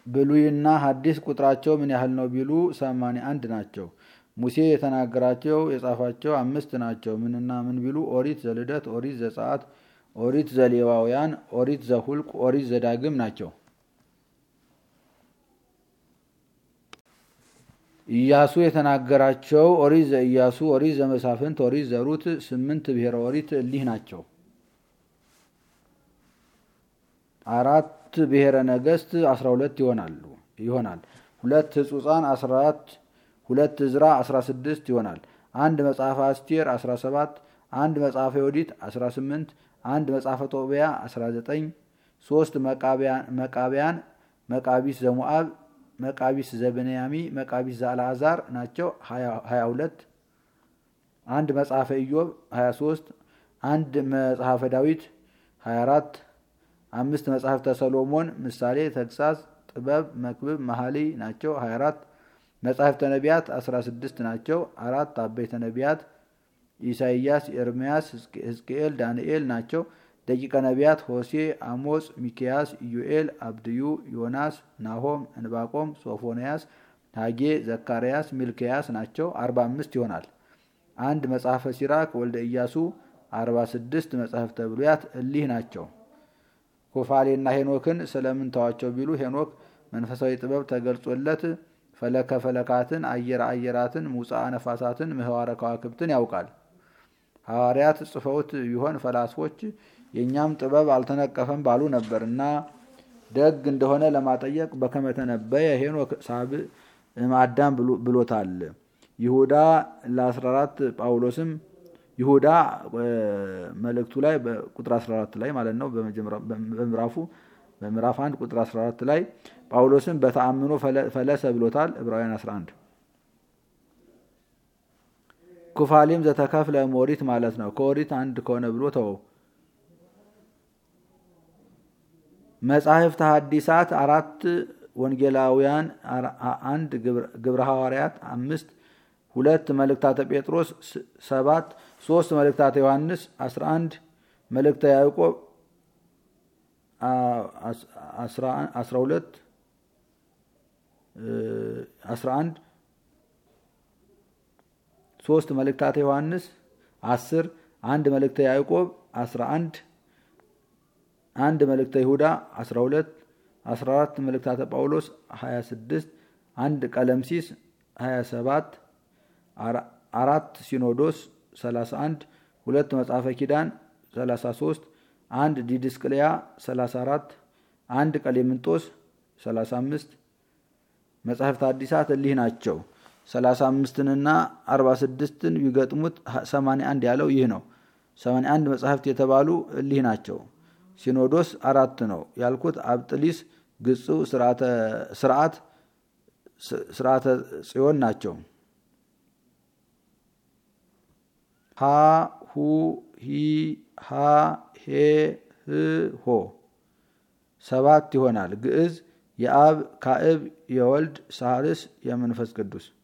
ብሉይና ሐዲስ ቁጥራቸው ምን ያህል ነው ቢሉ ሰማንያ አንድ ናቸው። ሙሴ የተናገራቸው የጻፋቸው አምስት ናቸው። ምንና ምን ቢሉ ኦሪት ዘልደት፣ ኦሪት ዘጸአት፣ ኦሪት ዘሌዋውያን፣ ኦሪት ዘሁልቅ፣ ኦሪት ዘዳግም ናቸው። ኢያሱ የተናገራቸው ኦሪት ዘኢያሱ፣ ኦሪት ዘመሳፍንት፣ ኦሪት ዘሩት ስምንት ብሔረ ኦሪት እሊህ ናቸው። አራት ብሔረ ነገስት አስራ ሁለት ይሆናሉ ይሆናል። ሁለት ህጹጻን አስራ አራት ሁለት እዝራ አስራ ስድስት ይሆናል። አንድ መጽሐፈ አስቴር አስራ ሰባት አንድ መጽሐፈ ዮዲት አስራ ስምንት አንድ መጽሐፈ ጦቢያ አስራ ዘጠኝ ሶስት መቃቢያን መቃቢስ ዘሞአብ መቃቢስ ዘብንያሚ መቃቢስ ዘአልዓዛር ናቸው ሀያ ሁለት አንድ መጽሐፈ ኢዮብ ሀያ ሶስት አንድ መጽሐፈ ዳዊት ሀያ አራት አምስት መጽሐፍተ ሰሎሞን ምሳሌ፣ ተግሳጽ፣ ጥበብ፣ መክብብ፣ መኃልይ ናቸው 24 መጽሐፍተ ነቢያት 16 ናቸው። አራት አበይተ ነቢያት ኢሳይያስ፣ ኤርምያስ፣ ሕዝቅኤል፣ ዳንኤል ናቸው። ደቂቀ ነቢያት ሆሴ፣ አሞጽ፣ ሚኪያስ፣ ኢዩኤል፣ አብድዩ፣ ዮናስ፣ ናሆም፣ እንባቆም፣ ሶፎንያስ፣ ሀጌ፣ ዘካርያስ፣ ሚልክያስ ናቸው 45 ይሆናል። አንድ መጽሐፈ ሲራክ ወልደ ኢያሱ 46 መጽሐፍተ ብሉያት እሊህ ናቸው። ኩፋሌና ሄኖክን ስለምን ተዋቸው ቢሉ ሄኖክ መንፈሳዊ ጥበብ ተገልጾለት ፈለከ ፈለካትን፣ አየር አየራትን፣ ሙፃ ነፋሳትን፣ ምህዋረ ከዋክብትን ያውቃል። ሐዋርያት ጽፈውት ቢሆን ፈላስፎች የእኛም ጥበብ አልተነቀፈም ባሉ ነበር እና ደግ እንደሆነ ለማጠየቅ በከመተነበየ ሄኖክ ሳብዕ እምአዳም ብሎታል። ይሁዳ ለ14 ጳውሎስም ይሁዳ መልእክቱ ላይ በቁጥር 14 ላይ ማለት ነው። በምዕራፉ በምዕራፍ 1 ቁጥር 14 ላይ ጳውሎስም በተአምኖ ፈለሰ ብሎታል። ዕብራውያን 11 ኩፋሌም ዘተከፍለ ኦሪት ማለት ነው። ከኦሪት አንድ ከሆነ ብሎ ተወው። መጻሕፍተ ሐዲሳት አራት ወንጌላውያን አንድ ግብረ ሐዋርያት አምስት ሁለት መልእክታተ ጴጥሮስ ሰባት ሶስት መልእክታተ ዮሐንስ አስራ አንድ መልእክተ ያዕቆብ አስራ ሁለት አስራ አንድ ሶስት መልእክታተ ዮሐንስ አስር አንድ መልእክተ ያዕቆብ አስራ አንድ አንድ መልእክተ ይሁዳ አስራ ሁለት አስራ አራት መልእክታተ ጳውሎስ ሀያ ስድስት አንድ ቀለምሲስ ሀያ ሰባት አራት ሲኖዶስ 31 ሁለት መጽሐፈ ኪዳን 33 አንድ ዲድስቅልያ 34 አንድ ቀሌምንጦስ 35 መጽሐፍት አዲሳት እሊህ ናቸው። 35ንና 46ን ቢገጥሙት 81 ያለው ይህ ነው። 81 መጽሐፍት የተባሉ እሊህ ናቸው። ሲኖዶስ አራት ነው ያልኩት አብጥሊስ፣ ግጹ፣ ስርዓት ስርዓተ ጽዮን ናቸው። ሀ ሁ ሂ ሃ ሄ ህ ሆ ሰባት ይሆናል። ግዕዝ የአብ ካዕብ የወልድ ሳልስ የመንፈስ ቅዱስ